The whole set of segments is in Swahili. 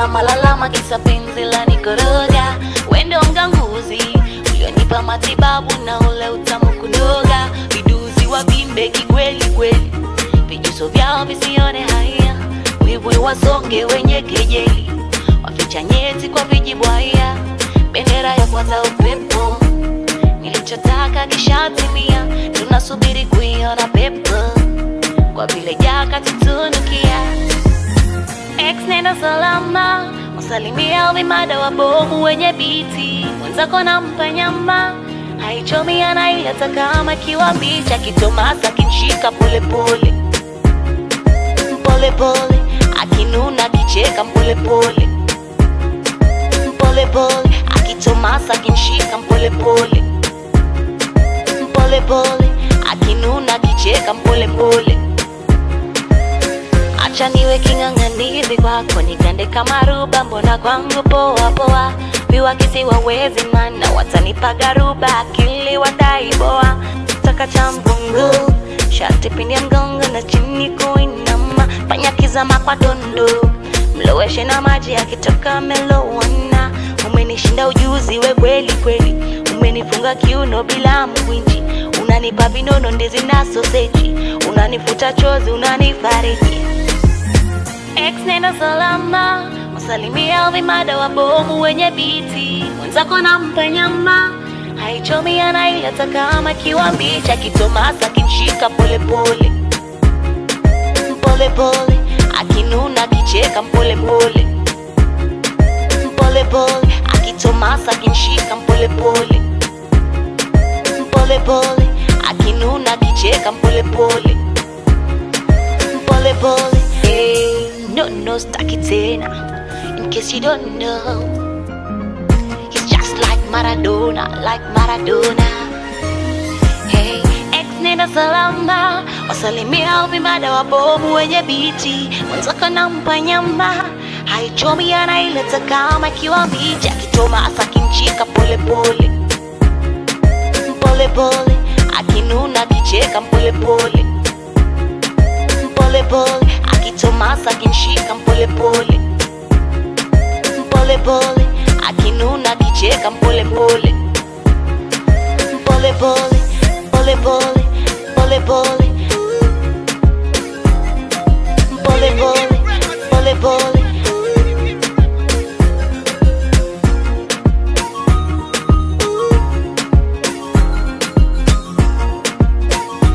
lalama lalama kisa penzi la nikoroga wendo mganguzi ulionipa matibabu na ule utamu kunoga viduzi wa bimbe kikweli kweli vijuso vyao visione haya wivu wasonge wenye kejeli waficha nyeti kwa vijibwaya bendera ya kwanza upepo nilichotaka kishatimia tunasubiri kuiona pepo kwa vile jaka tutunukia Ex nenda salama usalimia vimada wa bomu wenye biti mwenzako nampa nyama haichomi anaileta kama kiwa mbichi akitomasa kinshika polepole polepole akinuna akicheka polepole polepole akitomasa kinshika polepole polepole akinuna akicheka polepole acha niwe king'ang'anizi kwako nigande kama ruba mbona kwangu poa poa viwakisi wawezi mana watanipa garuba akili wataiboa taka cha mgongo shati pindi ya mgongo na chini kuinama fanya kizama kwa dondo mloweshe na maji yakitoka melowana umenishinda ujuzi we kweli kweli umenifunga kiuno bila mkwinji unanipa vinono ndizi na soseji unanifuta chozi unanifariji Ex nenda salama usalimia vimada wa bomu wenye biti mwenzako nampa nyama haichomi anaileta kama kiwa mbichi akitomasa kinshika polepole polepole akinuna akicheka polepole polepole akitomasa kinshika polepole polepole akinuna akicheka polepole polepole hey, no no staki tena in case you don't know he's just like Maradona like Maradona hey ex nenda salama wasalimia vimada wa bomu wenye biti mwenzako nampa nyama haichomi anaileta kama kiwa mbichi akitomasa kinchika polepole polepole akinuna akicheka polepole polepole akitomasa kinshika polepole polepole akinuna akicheka polepole polepole polepole polepole polepole polepole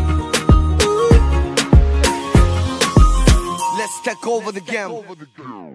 Let's take over the game.